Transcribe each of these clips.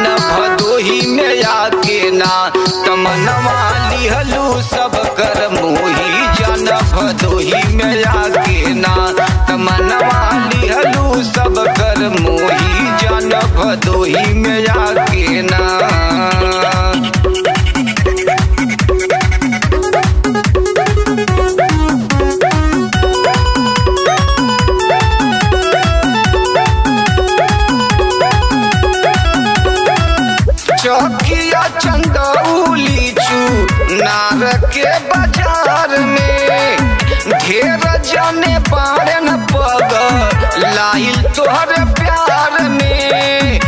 भदोही में आके ना तमनवा लिहलू सब कर मोही जन भदोही में आके ना तमनवा लिहलू सब कर मोही जन भदोही में आके ना चौकिया चंदौली चू नार के बाजार में ढेर जाने बारन पग लाइल तोहर प्यार में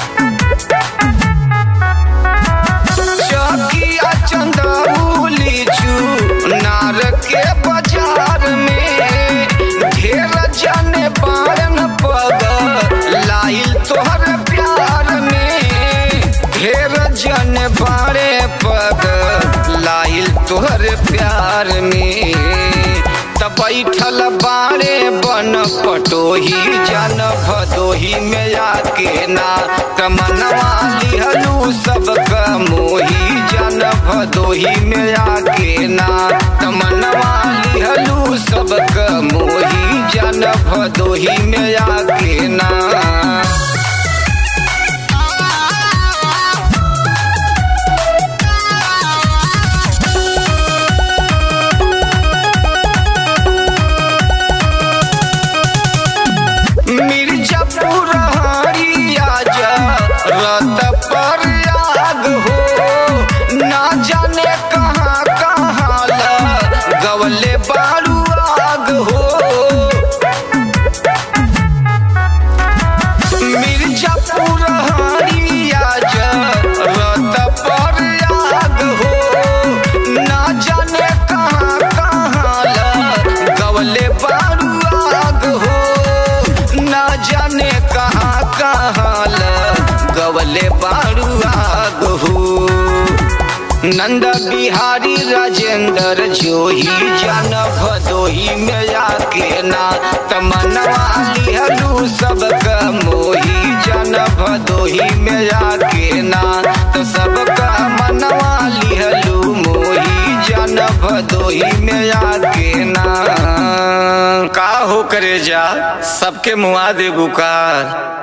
चौकिया चंदौली चू नार के बाजार में ढेर जाने बारन पग लाइल तोहर प्यार में ढेर जन बारे पग लाइल तोहर प्यार में त बैठल बारे बन पटोही जन भदोही में आके ना कमनवा लिहलू सब मोही जन भदोही में आके ना तमनवा लिहलू सब मोही जन भदोही में आके ना मिर्जापुर हरिया जा रत पर आग हो ना जाने कहाँ कहाँ ला गवले बारू आग हो मिर्जापुर हरिया जा रत पर आग हो ना जाने कहाँ कहाँ ला गवले बारू आग हो ना जाने कहाँ कहाँ ल गवले बारू आग हो नंद बिहारी राजेंद्र जोही जन भदोही में आके ना तमनवा लिहलू सब मोही जन भदोही में आके ना तो सबका मनवा लिहलू मोही जन भदोही में आके ना का हो करे जा सबके मुआ दे बुकार